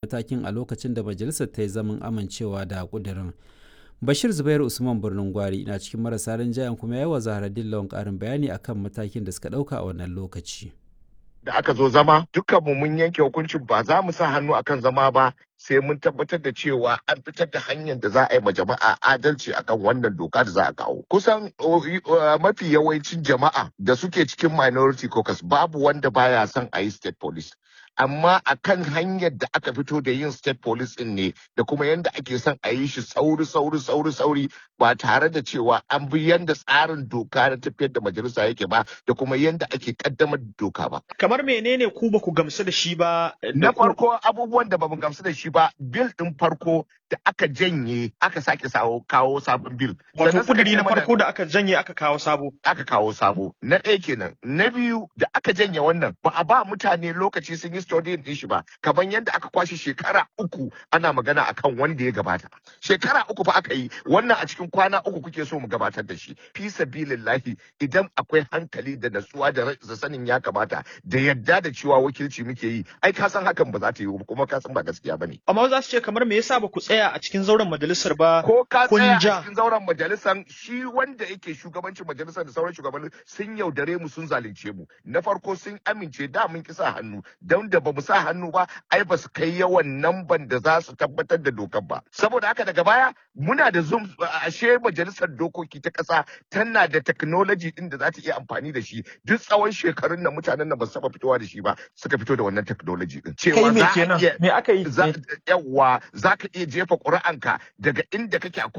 matakin a lokacin da majalisar ta yi zaman amincewa da ƙudurin. Bashir Zubairu Usman Birnin Gwari na cikin marasa rinjayen kuma ya yi wa Zaharaddin Lawan ƙarin bayani akan matakin da suka ɗauka a wannan lokaci. da aka zo zama dukkanmu mun yanke hukuncin ba za mu sa hannu akan zama ba sai mun tabbatar da cewa an fitar da hanyar da za a yi ma jama'a adalci akan wannan doka da za a kawo kusan mafi yawancin jama'a da suke cikin minority caucus babu wanda baya son a yi state police amma akan hanyar da aka fito da yin state police din ne da kuma yadda ake son a yi shi sauri sauri sauri sauri ba tare da cewa an bi yadda tsarin doka na tafiyar da majalisa yake ba da kuma yadda ake kaddamar da doka ba kamar menene ku ba ku gamsu da shi ba na farko abubuwan da ba mu gamsu da shi ba bil din farko da aka janye aka sake sawo kawo sabon bil wato kudiri na farko da aka janye aka kawo sabo aka kawo sabo na ɗaya kenan na biyu da aka janye wannan ba a ba mutane lokaci sun yi studying din shi ba kamar yadda aka kwashe shekara uku ana magana akan wanda ya gabata shekara uku fa aka yi wannan a cikin kwana uku kuke so mu gabatar da shi fi sabilillahi idan akwai hankali da natsuwa da sanin ya kamata da yadda da cewa wakilci muke yi ai ka san hakan ba za ta yi kuma ka san ba gaskiya bane amma za su ce kamar me yasa ba ku tsaya a cikin zauren majalisar ba ko ka tsaya a cikin zauren majalisar shi wanda yake shugabancin majalisar da sauran shugabanni sun yaudare mu sun zalunce mu na farko sun amince da mun kisa hannu don da ba mu sa hannu ba ai ba su kai yawan namban da za su tabbatar da dokar ba saboda haka daga baya muna da zoom ashe majalisar dokoki ta kasa tana da technology din da za ta iya amfani da shi duk tsawon shekarun nan mutanen nan ba su taba fitowa da shi ba suka fito da wannan technology din cewa za me aka yi yawa za ka iya jefa ƙuri'anka daga inda kake a